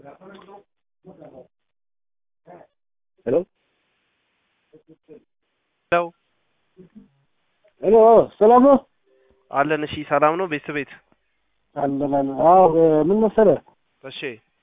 ሄሎ ሄሎ ሄሎ ሰላም ነው አለን። እሺ ሰላም ነው ቤት ቤት አለን አለን። አዎ ምን መሰለህ እሺ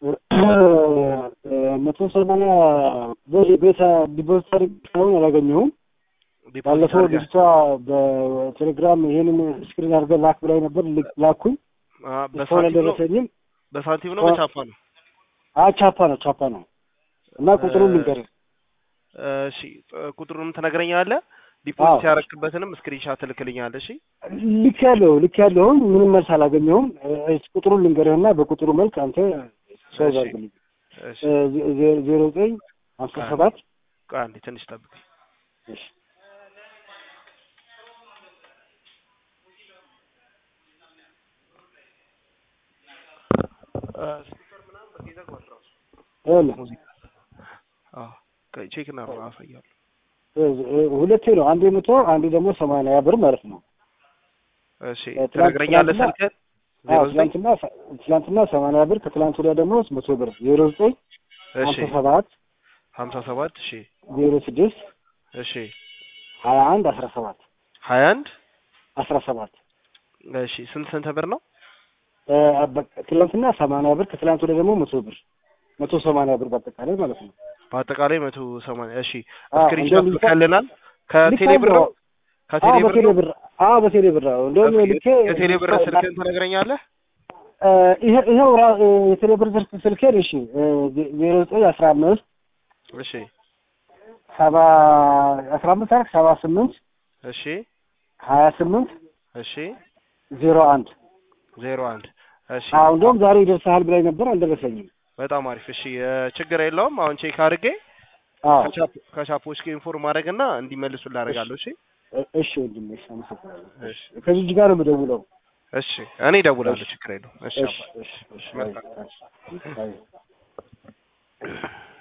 መቶ ሰማንያ ብር ቤት ዲፖዚት አድርጌ እስካሁን አላገኘሁም። ዲፖዚት ባለፈው አድርገህ ልጅቷ በቴሌግራም ይሄንን ስክሪን አድርገህ ላክ ብላኝ ነበር። ልክ- ላኩኝ አ፣ እስካሁን በሳንቲም ነው አልደረሰኝም። በሳንቲም ነው አ- በቻፓ ነው? አ ቻፓ ነው ቻፓ ነው እና ቁጥሩን እ- ልንገርህ እሺ ቁጥሩንም ትነግረኛለህ? ዲፖዚት አዎ። ያረክበትንም ስክሪንሻት ትልክልኛለህ? እሺ ልክ ያለው ልክ ያለውን ምንም መልስ አላገኘሁም። እ፣ ቁጥሩን ልንገርህና በቁጥሩ መልክ አንተ ሰው እሺ። አድርግልኝ። እሺ እ፣ ዜ- ዜ- ዜሮ ዘጠኝ ሀምሳ ሰባት ቆይ አንዴ ትንሽ ጠብቀኝ። እሺ እ፣ ስፒከር ምናምን በቃ ይዘጋዋል ራሱ ይኸውልህ ሙዚቃ። አዎ ቆይ ቼክ እናድርግ አሳያለሁ። እ፣ ሁለቴ ነው። አንዴ መቶ አንዴ ደግሞ ሰማንያ ብር ማለት ነው። እሺ ትናንት- ትነግረኛለህ ትናንትና- ስልክህን? አዎ ዜሮ ዘጠኝ ትላንትና ትላንትና ሰማንያ ብር ከትላንት ወዲያ ደግሞ መቶ ብር ዜሮ ዘጠኝ እሺ ሀምሳ ሰባት ሀምሳ ሰባት እሺ ዜሮ ስድስት እሺ ሀያ አንድ አስራ ሰባት ሀያ አንድ አስራ ሰባት እሺ ስንት ስንት ብር ነው? እ፣ በቃ ትላንትና ሰማንያ ብር ከትላንት ወዲያ ደግሞ መቶ ብር መቶ ሰማንያ ብር በአጠቃላይ ማለት ነው። በአጠቃላይ መቶ ሰማንያ እሺ አዎ፣ ስክሪንሾት እንደውም ልካ- ልከልናል። ከቴሌ ብር ነው? ከቴሌ አዎ ብር በቴሌ ነው? ብር አዎ በቴሌ ብር አዎ እንደውም እስኪ ልኬ የቴሌ ብር ስልክህን ትነግረኛለህ? እ፣ ይሄ- ይኸው ራ- እ፣ የቴሌ ብር ስልክ ስልኬን እሺ እ፣ ዜ- ዜሮ ዘጠኝ አስራ አምስት እሺ ሰባ አስራ አምስት አልክ ሰባ ስምንት እሺ ሀያ ስምንት እሺ ዜሮ አንድ ዜሮ አንድ እሺ አዎ እንደውም ዛሬ ይደርሰሃል ብላኝ ነበር አልደረሰኝም። በጣም አሪፍ እሺ እ፣ ችግር የለውም አሁን ቼክ አድርጌ አዎ ከቻፕ- ከቻፖች ጋር ኢንፎርም አድርግና እንዲመልሱ ላደርጋለሁ እሺ እ- እሺ ወንድሜ እሺ አመሰግናለሁ። እሺ ከዚህ ልጅ ጋር ነው የምደውለው። እሺ እኔ እደውላለሁ ችግር የለውም እሺ እሺ አባ እሺ እሺ መልካም። አይ- አይ- አይ